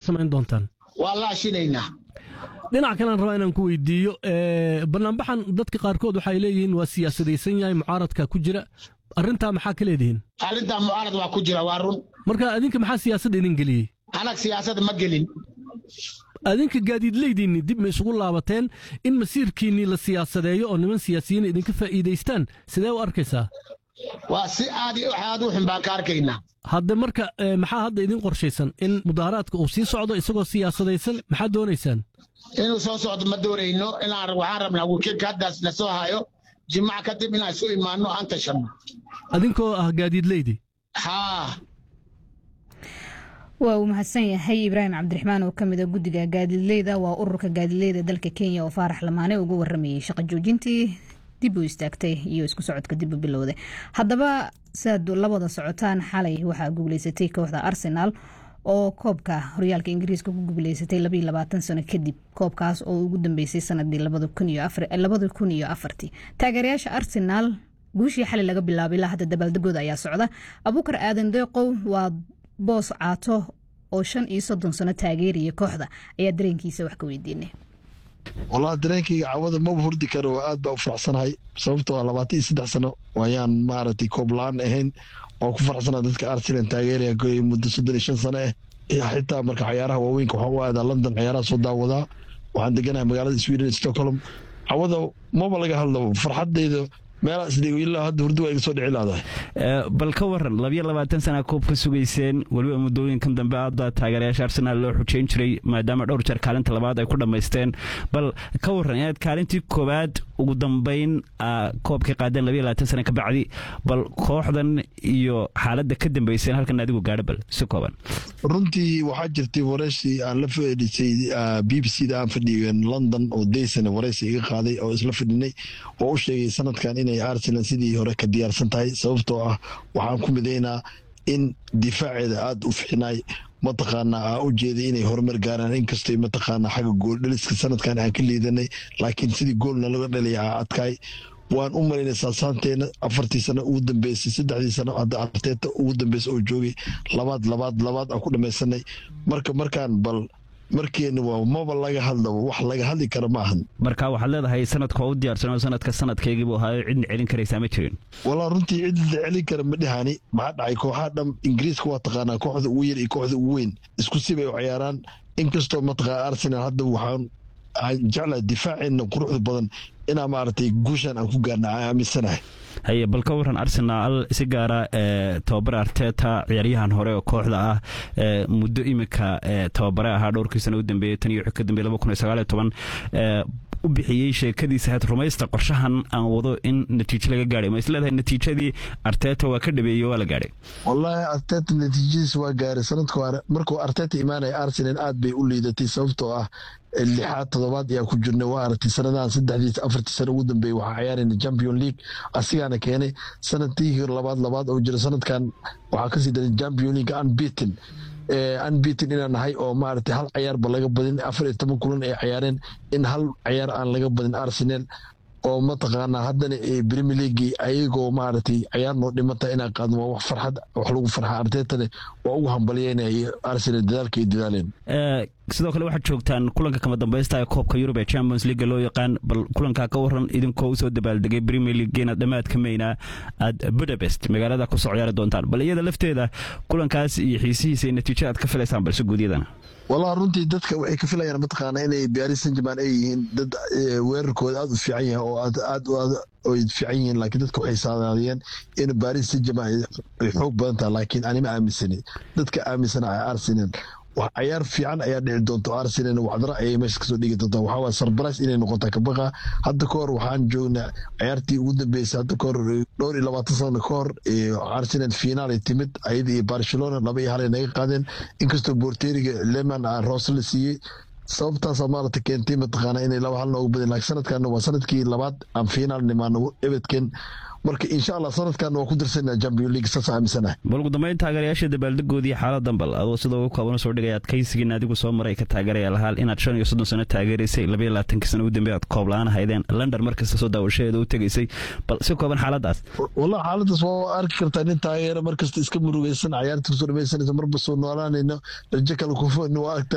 samayn doontaan waa laashinaynaa dhinac kalean rabaa inaan ku weydiiyo banaanbaxan dadka qaarkood waxay leeyihiin waa siyaasadaysan yahay mucaaradka ku jira arrintaa maxaa ka leedihiin arrintaa mucaarad waa ku jira waa run marka adinka maxaa siyaasadda idin geliyey anag siyaasad ma gelin adinka gaadiidleydiinni dib ma isugu laabateen in masiirkiinnii la siyaasadeeyo oo niman siyaasiyiin idinka faa'iidaystaan sidee u arkaysaa waa si aad aad u xun baan ka arkaynaa hadde marka maxaa hadda idin qorshaysan in mudaaharaadka uu sii socdo isagoo siyaasadaysan maxaad doonaysaan inuu soo socdo ma doonayno inaan waxaan rabnaa wakiilka haddaas na soo hayo jimac kadib inaan isu imaanno aan tashanno adinkoo ah gaadiidleydi haa waa uu mahadsan yahay ibraahim cabdiraxmaan oo ka mid a guddiga gaadiidleyda waa ururka gaadiidleyda dalka kenya oo faarax lamaane uga waramayey shaqo joojintii dib u istaagtay iyo isku socodka dib u bilowday haddaba siaad labada socotaan xalay waxaa guuleysatay kooxda arsenaal oo koobka horyaalka ingiriiska ku guuleysatay labaiyo labaatan sano kadib koobkaas oo ugu dambeysay sanadii labada kun iyo afartii taageerayaasha arsenaal guushii xalay laga bilaabay ilaa hadda dabaaldegooda ayaa socda abuukar aadan deeqow waa boos caato oo shan iyo soddon sano taageeraya kooxda ayaa dareenkiisa wax ka weydiinay walahi dareenkayga cawada maba hurdi karo aad baa u faraxsanahay sababtoo ah labaatan iyo saddex sano ayaan maaragtay koob la-aan ahayn oo ku faraxsanaa dadka arsenal taageeraya muddo soddon iyo shan sano ah xitaa marka cayaaraha waaweynka waxaan u aadaa london cayaaraha soo daawadaa waxaan deganahay magaalada sweden stockholm cawada maba laga hadlo farxadeyda meelaasdhilaa hadda hurdi waa iga soo dhici laadahay bal ka waran labiyo labaatan sana koob ka sugayseen weliba muddooyinkan dambe aada taageerayaasha arsenaal loo xujeyn jiray maadaama dhowr jeer kaalinta labaad ay ku dhammaysteen bal ka waran inaad kaalintii koowaad ugu dambeyn koobkii qaadeen labiyo labaatan sana ka bacdi bal kooxdan iyo xaaladda ka dambeyseen halkan adigu gaadho bal si kooban runtii waxaa jirtay wareysi aan la fadhisay b b c da aan fadhiyen london oo daysana wareysi iga qaaday oo isla fadhinay oo u sheegay sanadkan inay arsenal sidii hore ka diyaarsan tahay sababtoo ah waxaan ku midaynaa in difaaceeda aada u fixinay mataqaanaa aa u jeeday inay horumar gaaraan inkastay mataqaanaa xagga gooldhaliska sanadkan aan ka liidanay laakiin sidii goolna laga dhalaya aa adkaay waan u malaynay saasaanteena afartii sano ugu dambeysay saddexdii sano hadda arteeta ugu dambeysa oo joogay labaad labaad labaad aan ku dhamaysanay marka markaan bal markeena waa maba laga hadlaba wax laga hadli kara ma ahan marka waxaad leedahay sanadka waa u diyaarsan oo sanadka sanadkaygiibuu ahaayo cidna celin karaysaa ma jirin walaa runtii cid la celin kara ma dhihani maxaa dhacay kooxaha dham ingiriiska waa taqaanaa kooxda ugu yar iyo kooxda ugu weyn isku sibay u ciyaaraan inkastoo mataqaa arsenal hadda waxaan jeclaha difaaceena quruxda badan inaa maaragtay guushan aan ku gaarna aan aaminsanahay haye bal ka waran arsenaal si gaara tababare arteta ciyaaryahan hore oo kooxda ah muddo iminka tababare ahaa dhowrkii sana u dambeeyey tan iyo wixii ka dambeeyey laba kun iyo sagaal iyo toban u bixiyey sheekadiisa had rumaysta qorshahan aan wado in natiijo laga gaadhay ma isleedahay natiijadii arteta waa ka dhabeeyey waa la gaadhay wallaahi arteta natiijadiisa waa gaaray sanadka hore markuu arteta imaanaya arsenal aad bay u liidatay sababtoo ah lixaad todobaad ayaa ku jirnay waa aragtay sanadahan saddexdii afartii sano ugu dambeeyey waxaa ciyaarayna champion league asigaana keenay sanadkii labaad labaad oo jira sanadkan waxaa kasii daray champion league unbeaten unbeaten inaan nahay oo maaragtay hal cayaarba laga badin afar iyo toban kulan ay ciyaareen in hal cayaar aan laga badin arsenal oo mataqaanaa haddana premier league ayagoo maaragtay cayaar noo dhimata inaan qaadno waa wax farxad wax lagu farxa artetane waa ugu hambalyeynaya arsenal dadaalka ay dadaaleen sidoo kale waxaad joogtaan kulanka kama dambaysta ee koobka yurub ee champions league loo yaqaan bal kulankaa ka waran idinkoo usoo dabaaldegay premier league inaad dhammaadka mayna aad budapest magaalada kusoo ciyaari doontaan bal iyada lafteeda kulankaas iyo xiisihiisa iyo natiijo aad ka filaysaan balse guudyadana wallahi runtii dadka waxay ka filayaan mataqaana inay paris saint germain ay yihiin dad weerarkooda aada u fiican yahay oo aad aad ay fiican yihiin laakiin dadka waxay saadaadiyeen in paris saint germain ay xoog badan tahay laakiin anima aaminsani dadka aaminsana arsenal cayaar fiican ayaa dhici doonta arsenal wacdara ayay meesha kasoo dhigi doontaa waxaa waye surprise inay noqotaa kabaqa hadda ka hor waxaan joognaa cayaartii ugu dambeysay hadda ka hor dhowr iyo labaatan sano ka hor arsenal finaal ay timid ayada iyo barcelona laba iyo hal ay naga qaadeen inkastoo boorteeriga leman roos la siiyey sababtaasa maarata keentay mataqaana inay laba hal noogu badin laakiin sanadkan waa sanadkii labaad aan finaal nimaano ebedken marka insha allah sanadkan waa ku dirsanaa champion league saas aaminsanahay bal ugu dambeyn taageerayaasha dabaaldegoodii xaaladan bal adoo sida ugu kooban soo dhigay adkaysigiin adigu soo maray ka taageeraya lahaal inaad shan iyo soddon sano taageeraysay labaiyo labaatanka sano ugu dambeey aad koob la-aan haydeen london markasta soo daawashadeeda u tegaysay bal si kooban xaaladaas wallahi xaaladaas waa arki kartaa nin taageera markasta iska murugaysan cayaarta kusoo dhamaysanaysa marba soo noolaanayno rajo kale kufo waa aragtaa